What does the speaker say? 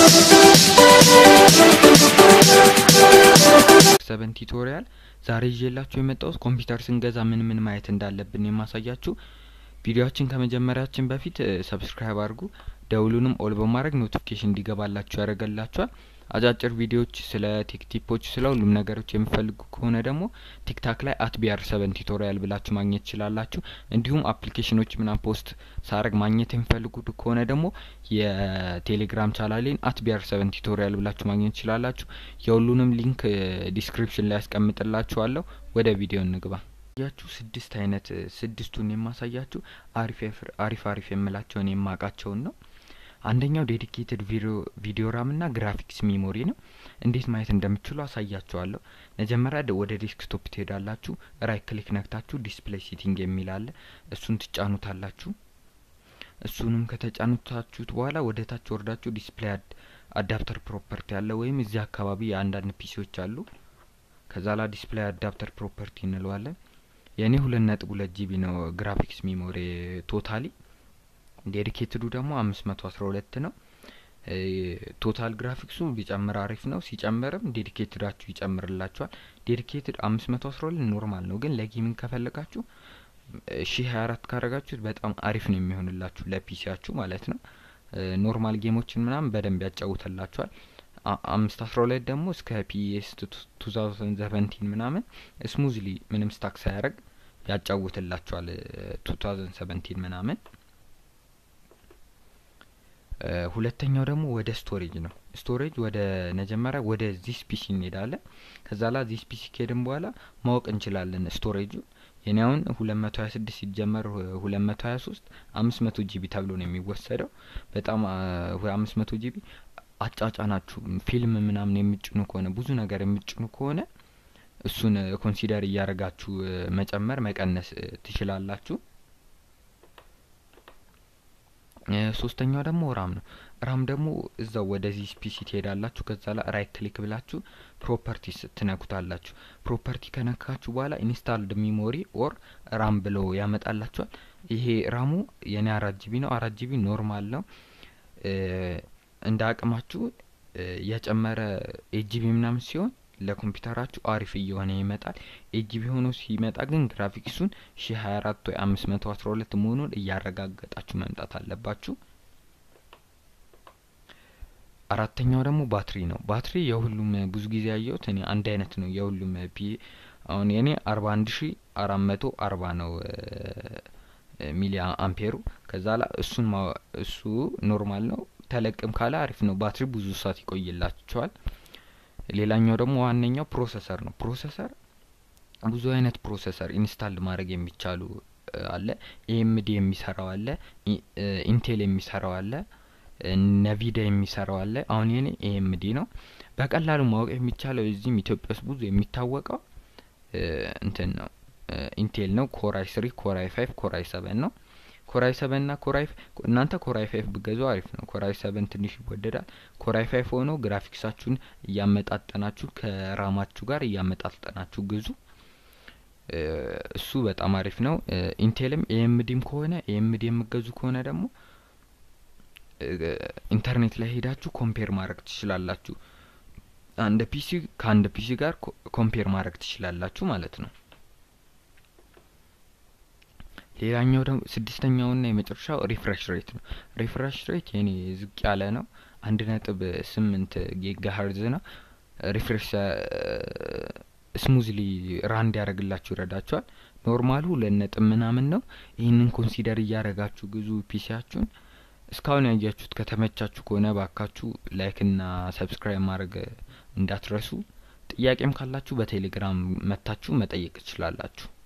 ሰቨን ቱቶሪያል ዛሬ ይዤላችሁ የመጣሁት ኮምፒውተር ስንገዛ ምን ምን ማየት እንዳለብን የማሳያችሁ። ቪዲዮችን ከመጀመሪያችን በፊት ሰብስክራይብ አድርጉ፣ ደውሉንም ኦል በማድረግ ኖቲፊኬሽን እንዲገባላችሁ ያደርገላችኋል። አጫጭር ቪዲዮዎች ስለ ቴክ ቲፖች፣ ስለ ሁሉም ነገሮች የምፈልጉ ከሆነ ደግሞ ቲክታክ ላይ አት ቢአር ሰቨን ቱቶሪያል ብላችሁ ማግኘት ትችላላችሁ። እንዲሁም አፕሊኬሽኖች ምናምን ፖስት ሳረግ ማግኘት የሚፈልጉ ከሆነ ደግሞ የቴሌግራም ቻናሌን አት ቢአር ሰቨን ቱቶሪያል ብላችሁ ማግኘት ትችላላችሁ። የሁሉንም ሊንክ ዲስክሪፕሽን ላይ ያስቀምጥላችኋለሁ። ወደ ቪዲዮ እንግባ። ያችሁ ስድስት አይነት ስድስቱን የማሳያችሁ አሪፍ አሪፍ አሪፍ የምላቸውን የማውቃቸውን ነው። አንደኛው ዴዲኬትድ ቪዲዮ ራም እና ግራፊክስ ሚሞሪ ነው። እንዴት ማየት እንደምችሉ አሳያችኋለሁ። መጀመሪያ ወደ ዴስክቶፕ ትሄዳላችሁ። ራይት ክሊክ ነክታችሁ ዲስፕሌይ ሴቲንግ የሚል አለ። እሱን ትጫኑታላችሁ። እሱንም ከተጫኑታችሁት በኋላ ወደ ታች ወርዳችሁ ዲስፕሌይ አዳፕተር ፕሮፐርቲ አለ ወይም እዚህ አካባቢ የአንዳንድ ፒሲዎች አሉ። ከዛ ላ ዲስፕሌይ አዳፕተር ፕሮፐርቲ እንለዋለን። የእኔ ሁለት ነጥብ ሁለት ጂቢ ነው ግራፊክስ ሚሞሪ ቶታሊ ዴዲኬትዱ ደግሞ አምስት መቶ አስራ ሁለት ነው። ቶታል ግራፊክሱ ቢጨምር አሪፍ ነው። ሲጨምርም ዴዲኬትዳችሁ ይጨምርላችኋል። ዴዲኬትድ አምስት መቶ አስራ ሁለት ኖርማል ነው፣ ግን ለጌሚንግ ከፈለጋችሁ ሺ ሀያ አራት ካረጋችሁት በጣም አሪፍ ነው የሚሆንላችሁ ለፒሲያችሁ ማለት ነው። ኖርማል ጌሞችን ምናምን በደንብ ያጫውተላችኋል። አምስት አስራ ሁለት ደግሞ እስከ ፒኤስ ቱ ታውዘንድ ሰቨንቲን ምናምን ስሙዝሊ ምንም ስታክ ሳያደርግ ያጫውትላችኋል። ቱ ታውዘንድ ሰቨንቲን ምናምን ሁለተኛው ደግሞ ወደ ስቶሬጅ ነው። ስቶሬጅ ወደ መጀመሪያ ወደ ዚስ ፒሲ እንሄዳለን። ከዛ ላ ዚስ ፒሲ ከሄድን በኋላ ማወቅ እንችላለን ስቶሬጁ። የኔ አሁን ሁለት መቶ ሀያ ስድስት ሲጀመር ሁለት መቶ ሀያ ሶስት አምስት መቶ ጂቢ ተብሎ ነው የሚወሰደው። በጣም አምስት መቶ ጂቢ አጫጫናችሁ ፊልም ምናምን የምጭኑ ከሆነ ብዙ ነገር የምጭኑ ከሆነ እሱን ኮንሲደር እያደረጋችሁ መጨመር መቀነስ ትችላላችሁ። ሶስተኛው ደግሞ ራም ነው። ራም ደግሞ እዛው ወደዚህ ፒሲ ትሄዳላችሁ። ከዛ ላይ ራይት ክሊክ ብላችሁ ፕሮፐርቲስ ትነኩታላችሁ። ፕሮፐርቲ ከነካችሁ በኋላ ኢንስታልድ ሚሞሪ ኦር ራም ብለው ያመጣላችኋል። ይሄ ራሙ የኔ አራት ጂቢ ነው። አራት ጂቢ ኖርማል ነው። እንደ አቅማችሁ የጨመረ ኤት ጂቢ ምናምን ሲሆን ለኮምፒውተራችሁ አሪፍ እየሆነ ይመጣል። ኤት ጂቢ ሆኖ ሲመጣ ግን ግራፊክሱን ሺ ሀያ አራት ወይ አምስት መቶ አስራ ሁለት መሆኑን እያረጋገጣችሁ መምጣት አለባችሁ። አራተኛው ደግሞ ባትሪ ነው። ባትሪ የሁሉም ብዙ ጊዜ ያየሁት እኔ አንድ አይነት ነው የሁሉም ፒ አሁን የኔ አርባ አንድ ሺ አራት መቶ አርባ ነው ሚሊ አምፔሩ። ከዛ ላ እሱን እሱ ኖርማል ነው። ተለቅም ካለ አሪፍ ነው። ባትሪ ብዙ ሰዓት ይቆይላችኋል። ሌላኛው ደግሞ ዋነኛው ፕሮሰሰር ነው። ፕሮሰሰር ብዙ አይነት ፕሮሰሰር ኢንስታል ማድረግ የሚቻሉ አለ። ኤኤምዲ የሚሰራው አለ፣ ኢንቴል የሚሰራው አለ፣ ነቪዳ የሚሰራው አለ። አሁን የኔ ኤኤምዲ ነው። በቀላሉ ማወቅ የሚቻለው እዚህም ኢትዮጵያ ውስጥ ብዙ የሚታወቀው እንትን ነው ኢንቴል ነው። ኮራይ ስሪ፣ ኮራይ ፋይቭ፣ ኮራይ ሰቨን ነው። ኮራይ ሰቨን እና ኮራይ እናንተ ኮራይ ፋይቭ ብገዙ አሪፍ ነው። ኮራይ ሰቨን ትንሽ ይወደዳል። ኮራይ ፋይቭ ሆኖ ግራፊክሳችሁን እያመጣጠናችሁ ከራማችሁ ጋር እያመጣጠናችሁ ግዙ። እሱ በጣም አሪፍ ነው። ኢንቴልም ኤኤምዲም ከሆነ ኤኤምዲ የምገዙ ከሆነ ደግሞ ኢንተርኔት ላይ ሄዳችሁ ኮምፔር ማድረግ ትችላላችሁ። አንድ ፒሲ ከአንድ ፒሲ ጋር ኮምፔር ማድረግ ትችላላችሁ ማለት ነው። ሌላኛው ደግሞ ስድስተኛውና የመጨረሻው ሪፍሬሽ ሬት ነው። ሪፍሬሽ ሬት የኔ ዝቅ ያለ ነው። አንድ ነጥብ ስምንት ጊጋ ሀርዝ ነው። ሪፍሬሽ ስሙዝሊ ራንድ ያደረግላችሁ ይረዳችኋል። ኖርማሉ ሁለት ነጥብ ምናምን ነው። ይህንን ኮንሲደር እያደረጋችሁ ግዙ ፒሲያችሁን። እስካሁን ያያችሁት ከተመቻችሁ ከሆነ ባካችሁ ላይክና ሰብስክራይብ ማድረግ እንዳትረሱ። ጥያቄም ካላችሁ በቴሌግራም መታችሁ መጠየቅ ትችላላችሁ።